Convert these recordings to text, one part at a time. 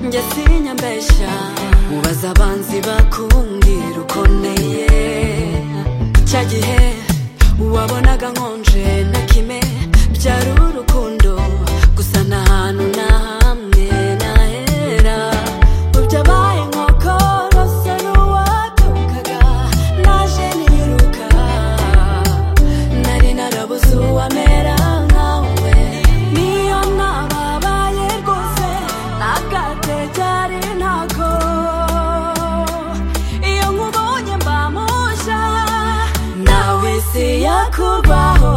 wanjye sinyambeshya ubaza abanzi bakumbwira uko nteye cya gihe wabonaga nkonje na kime byari urukundo gusa nta hantu na hamwe nahera ubyabaye nkoko rose n'uwatukaga naje niruka nari narabuze uwamera nkawe niyo nababaye rwose nagate cyari ntako iyo nkubonye mba mushya nawe isi yakubaho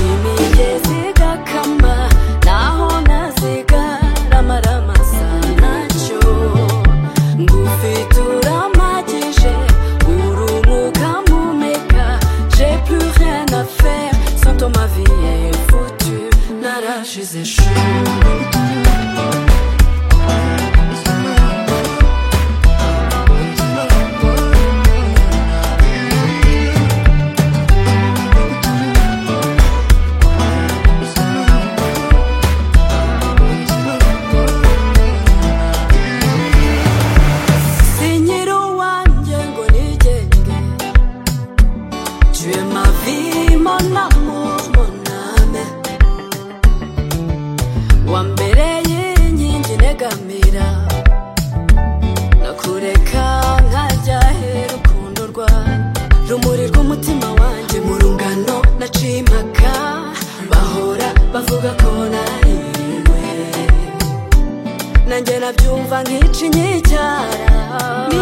imigezi igakama naho nazigaramarama sanacyo ngufite uramagije urumuka mumeka je plus rien à faire sans toi ma vie est foutue narashize chou sinyiri uwanjye ngo nigenge cuyema vimo na mumuname wa mbere y'inkingi negamira nakureka nkajya hera urukundo rwawe rumuri rw'umutima wanjye mu rungano naciye impaka bahora bavuga ko nariwe nanjye nabyumva nk'ici nyicyara